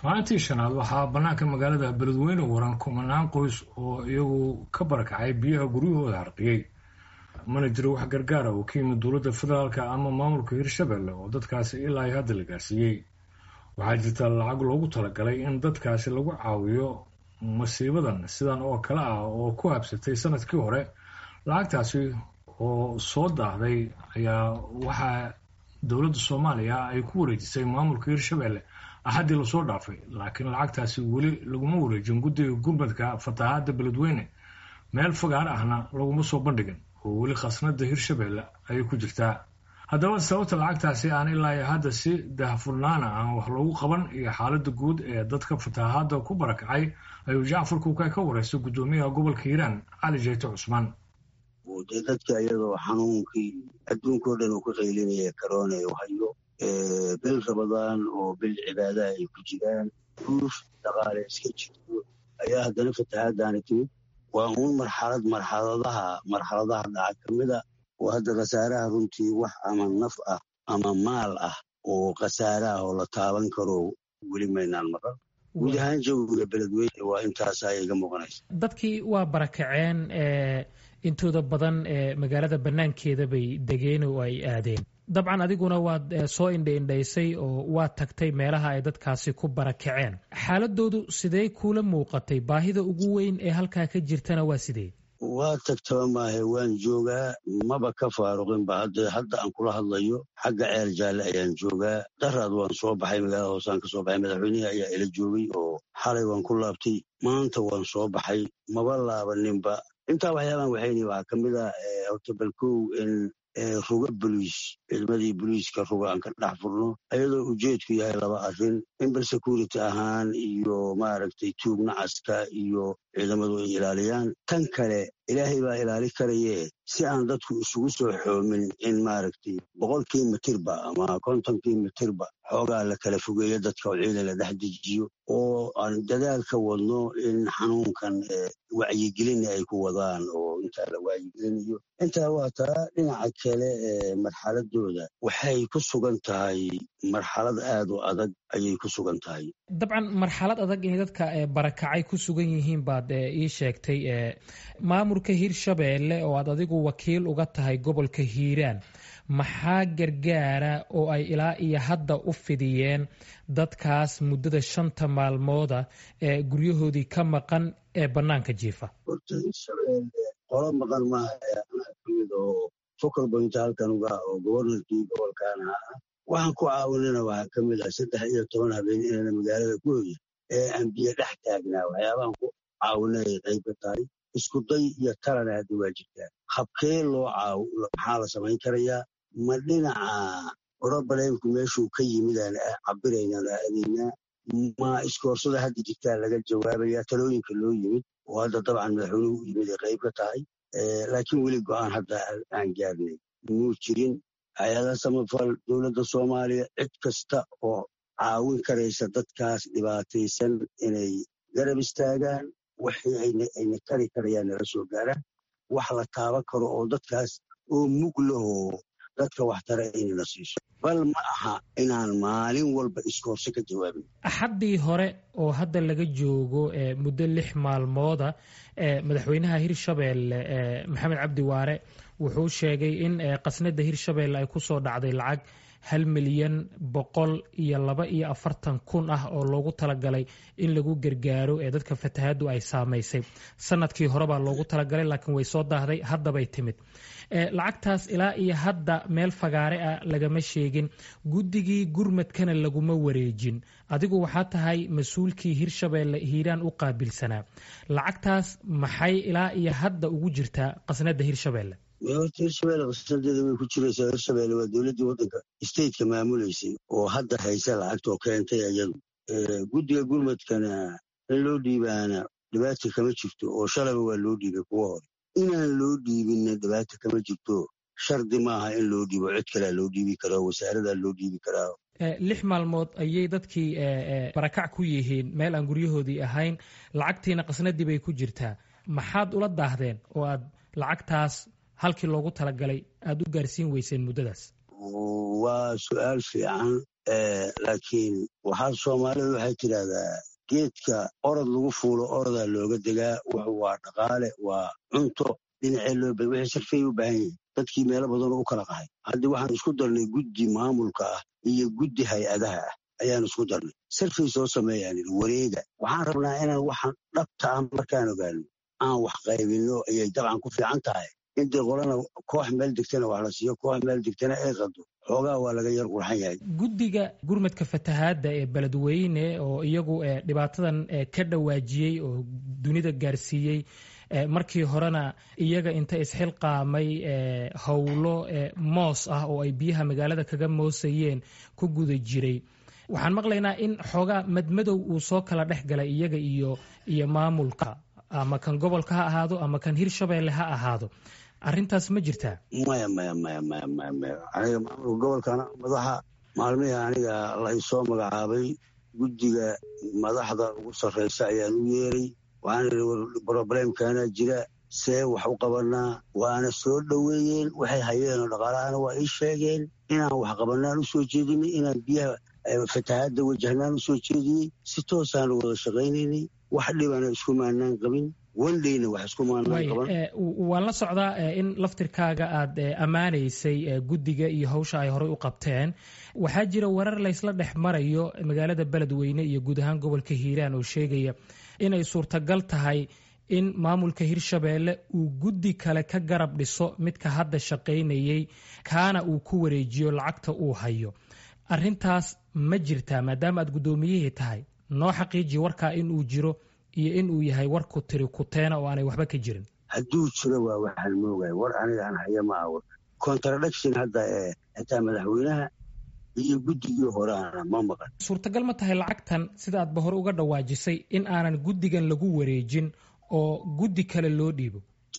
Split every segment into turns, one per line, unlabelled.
maalintii shanaad waxaa bannaanka magaalada beledweyne waran kumanaan qoys oo iyagu ka barakacay biyaha guryahooda harqiyey mana jiro wax gargaara oo ka yimid dowladda federaalka ama maamulka hirshabelle oo dadkaasi ilaa iyo hadda la gaarsiiyey waxaa jirta lacag loogu talagalay in dadkaasi lagu caawiyo masiibadan sidan oo kale ah oo ku habsatay sanadkii hore lacagtaasi oo soo daahday ayaa waxaa dowladda soomaaliya ay ku wareejisay maamulka hirshabelle axaddii lasoo dhaafay laakiin lacagtaasi weli laguma wareejin guddiga gurmadka fatahaadda beledweyne meel fagaar ahna laguma soo bandhigin oo weli khasnada hirshabelle ayay ku jirtaa haddaba sababta lacagtaasi aan ilaa iyo hadda si dahfurnaana aan wax loogu qaban iyo xaaladda guud ee dadka fatahaadda ku barakacay ayuu jacfar kuukay ka wareystay guddoomiyaha gobolka hiiraan cali jeyte cusmaan
dee dadka iyadoo xanuunkii adduunkao dhan uu ka qaylinaya karoona u hayo bil rabadaan oo bil cibaadaha ay ku jiraan guuf dhaqaale iska jirto ayaa haddana fatahaadaani timid waa uun marxalad marxaladaha marxaladaha dhaca ka mida oo hadda khasaaraha runtii wax ama naf ah ama maal ah oo khasaaraha oo la taaban karo weli maynaan maqan guud ahaan jawiga beledweyne waa intaasaa iga muuqanaysa
dadkii waa barakaceen intooda badan magaalada bannaankeeda bay degeen oo ay aadeen dabcan adiguna waad soo indhaindhaysay oo waad tagtay meelaha ay dadkaasi ku barakaceen xaaladoodu sidee kuula muuqatay baahida ugu weyn ee halkaa ka jirtana waa sidee
waa tagtaba maahe waan joogaa maba ka faaruqinba hadda aan kula hadlayo xagga ceel jaalle ayaan joogaa daraad waan soo baxay magaalada hoosaan ka soo baxay madaxweynihii ayaa ila joogay oo xalay waan ku laabtay maanta waan soo baxay maba laabaninba intaa waxyaabahan waxayni waxaa ka mid ah horta balkow in ruga boliis ciidamadii boliiska ruga aan ka dhex furno ayadoo ujeedku yahay laba arrin in bal security ahaan iyo maaragtay tuug nacaska iyo ciidamadu ay ilaaliyaan tan kale ilaahay baa ilaali karaye si aan dadku isugu soo xoomin in maaragtay boqolkii mitirba ama kontonkii mitirba xoogaa la kala fogeeyo dadka oo ciidan la dhex dejiyo oo aan dadaal ka wadno in xanuunkan wacyigelina ay ku wadaan oo intaa la wacyigelinayo intaa waa taa dhinaca kale ee marxaladooda waxay ku sugan tahay marxalad aad u adag ayay ku sugan tahay
dabcan marxalad adag inay dadka barakacay ku sugan yihiin baad ii sheegtay maamulka hirshabeelle oo aad adigu wakiil uga tahay gobolka hiiraan maxaa gargaara oo ay ilaa iyo hadda u fidiyeen dadkaas muddada shanta maalmooda ee guryahoodii ka maqan ee bannaanka jiifa
horta hirshabeelle qolo maqan maaha anaa kamid oo focal point halkan uga oo gobornarkii gobolkaana ah waxaan ku caawinana waxaa ka mid ah saddex iyo toban habeen inayna magaalada ku hoya ee aan biyo dhex taagnaa waxyaabahan ku caawinay ay qayb ka tahay isku day iyo talana hadda waa jirtaa habkee loo caaw maxaa la samayn karayaa ma dhinaca orobaleenku meeshuu ka yimid aan cabiraynaan aadaynaa ma iskoorsada hadda jirtaa laga jawaabayaa talooyinka loo yimid oo hadda dabcan madaxweynuhu u yimid ay qayb ka tahay laakiin weli go-aan hadda aan gaarnay muu jirin hay-adaha samafal dowladda soomaaliya cid kasta oo caawin karaysa dadkaas dhibaataysan inay garab istaagaan waxii ayna kari karayaan nala soo gaaraan wax la taaban karo oo dadkaas oo mug lahoo dadka waxtara inayna siiso bal ma aha inaan maalin walba iskoorso ka jawaabin
axaddii hore oo hadda laga joogo muddo lix maalmooda madaxweynaha hirshabeelle maxamed cabdi waare wuxuu sheegay in qasnada hirshabeelle ay kusoo dhacday lacag hal milyan boqol iyo laba iyo afartan kun ah oo loogu talagalay in lagu gargaaro ee dadka fatahaaddu ay saamaysay sanadkii hore baa loogu talagalay laakiin way soo daahday haddabay timid lacagtaas ilaa iyo hadda meel fagaare ah lagama sheegin guddigii gurmadkana laguma wareejin adigu waxaa tahay mas-uulkii hirshabeelle hiiraan u qaabilsanaa lacagtaas maxay ilaa iyo hadda ugu jirtaa qasnada hirshabeelle
horta hirshabelle qasnadeeda way ku jiraysaa hirshabelle waa dowladdii waddanka stateka maamulaysay oo hadda haysa lacagtoo keentay iyadu guddiga gurmadkana in loo dhiibaana dhibaata kama jirto oo shalaba waa loo dhiibay kuwa hore inaan loo dhiibinna dhibaata kama jirto shardi maaha in loo dhiibo cid kalea loo dhiibi karaa wasaaradaa loo dhiibi karaa
lix maalmood ayay dadkii barakac ku yihiin meel aan guryahoodii ahayn lacagtiina qasnadii bay ku jirtaa maxaad ula daahdeen oo aad lacagtaas halkii loogu talagalay aada u gaarsiin weyseen muddadaas
waa su-aal fiican laakiin waxaa soomaalidu waxay tidhaahdaa geedka orod lagu fuulo orodaa looga degaa wuxuu waa dhaqaale waa cunto dhinacee loo ba wixii sarfay u baahan yihin dadkii meelo badanoo u kala qahay haddii waxaan isku darnay guddi maamulka ah iyo guddi hay-adaha ah ayaan isku darnay sarfay soo sameeyaan wareega waxaan rabnaa inaan waxaan dhabta ah markaan ogaano aan wax qaybinno ayay dabcan ku fiican tahay intii qolana koox meel degtana wax la siiyo koox meel degtana ay qado xoogaa waa laga yar qurxan yahay
guddiga gurmadka fatahaadda ee beledweyne oo iyagu dhibaatadan ka dhawaajiyey oo dunida gaarsiiyey markii horena iyaga inta isxilqaamay howlo moos ah oo ay biyaha magaalada kaga moosayeen ku guda jiray waxaan maqlaynaa in xoogaa madmadow uu soo kala dhex galay iyaga iyo iyo maamulka ama kan gobolka ha ahaado ama kan hirshabeelle ha ahaado arrintaas ma jirtaa
maya maya maya maya maya maya aniga maamulka gobolkana madaxa maalmihii aniga la isoo magacaabay guddiga madaxda ugu sarraysa ayaan u yeeray waxaan idhi broblemkana jira see wax u qabanaa waana soo dhoweeyeen waxay hayeenoo dhaqaalahana waa ii sheegeen inaan wax qabanaan u soo jeedinay inaan biyaha fatahaadda wajahnaan u soo jeediyey si toosaanu wada shaqaynaynay wax dhibana isku maanaan qabin wandhayna wax isku maanaan qaban
waan la socdaa in laftirkaaga aad ammaanaysay guddiga iyo hawsha ay horey u qabteen waxaa jira warar laysla dhex marayo magaalada beledweyne iyo guud ahaan gobolka hiiraan oo sheegaya inay suurtagal tahay in maamulka hirshabeelle uu guddi kale ka garab dhiso midka hadda shaqaynayey kaana uu ku wareejiyo lacagta uu hayo arrintaas ma jirtaa maadaama aad guddoomiyihii tahay noo xaqiiji warkaa inuu jiro iyo inuu yahay war ku tiri kuteena oo aanay waxba ka jirin
hadduu jiro waa waxaan moogahay war aniga aan haya ma awar contradiction hadda ee xitaa madaxweynaha iyo guddigii horeana ma maqan
suurtagal ma tahay lacagtan sida aadba hore uga dhawaajisay in aanan guddigan lagu wareejin oo guddi kale loo dhiibo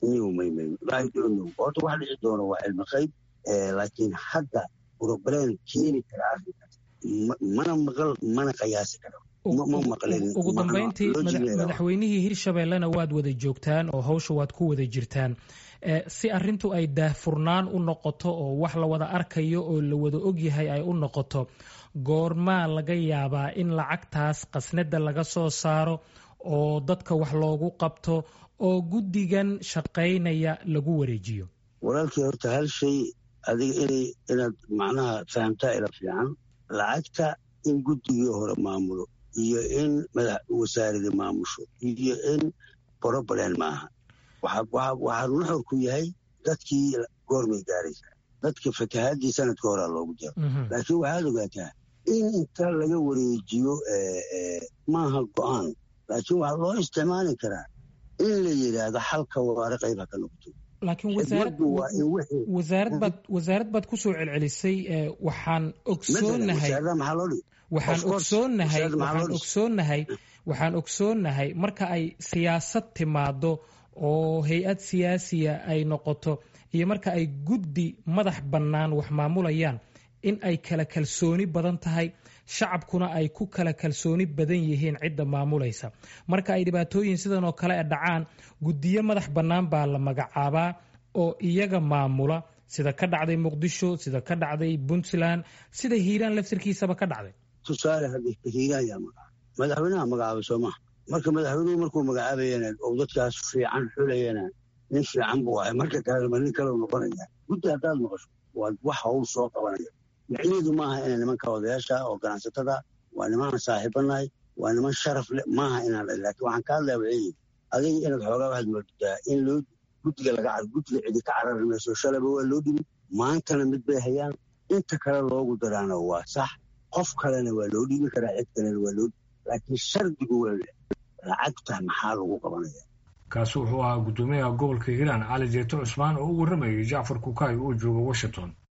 horta wax dhici doono waa cilmi qayb laakiin hadda broblem keeni kara arrinkaas mana maqal mana qiyaasi karo
ugu dambayntii madaxweynihii hirshabeellena waad wada joogtaan oo hawsha waad ku wada jirtaan si arintu ay daahfurnaan u noqoto oo wax la wada arkayo oo la wada ogyahay ay u noqoto goormaa laga yaabaa in lacagtaas qasnada laga soo saaro oo dadka wax loogu qabto oo guddigan shaqaynaya lagu wareejiyo
walaalkii horta hal shay adiga inay inaad macnaha fahamtaa ila fiican lacagta in guddigii hore maamulo iyo in madax wasaarada maamusho iyo in broblen maaha waxaa nuxurku yahay dadkii goormay gaaraysaa dadka fatahaadii sanadka horaa loogu jiro laakiin waxaad ogaataa in inta laga wareejiyo maaha go-aan laakiin waxaa loo isticmaali karaa in la yidhaahdo xalka waare qayba ka noqoto
wasaarad baad ku soo celcelisay waxaan ogsoonahay waxaan ogsoonnahay marka ay siyaasad timaado oo hay-ad siyaasiya ay noqoto iyo marka ay guddi madax bannaan wax maamulayaan in ay kala kalsooni badan tahay shacabkuna ay ku kala kalsooni badan yihiin cidda maamulaysa marka ay dhibaatooyin sidan oo kale dhacaan guddiyo madax bannaan baa la magacaabaa oo iyaga maamula sida ka dhacday muqdisho sida ka dhacday puntland sida hiiraan laftirkiisaba ka dhacday
tusaale hadda hiiraan yaa magacaaba madaxweynaha magacaabay soo maha marka madaxweynuhu markuu magacaabayana oo dadkaas fiican xulayana nin fiican buu ahay marka kalema nin kale noqonaya guddi haddaad maqasho waa wax hawl soo qabanaya micnaheedu maaha ina nimanka odayaasha oo ganacsatada waa niman saaxiibanahay waa niman sharaf leh maaha inaan laakiin waxaan ka hadlaya waxay adiga inaad xoogaa waxaad moodaa in loo guddiga laga guddiga cidi ka carari mayso shalaba waa loo dhibi maantana mid bay hayaan inta kale loogu daraana waa sax qof kalena waa loo dhiibi karaa cid kalena waa loo laakiin shardigu waa lacagta maxaa lagu qabanaya
kaasi wuxuu ahaa guddoomiyaha gobolka hiiraan cali jeeto cusmaan oo u warramayay jacfar kukaay oo jooga washington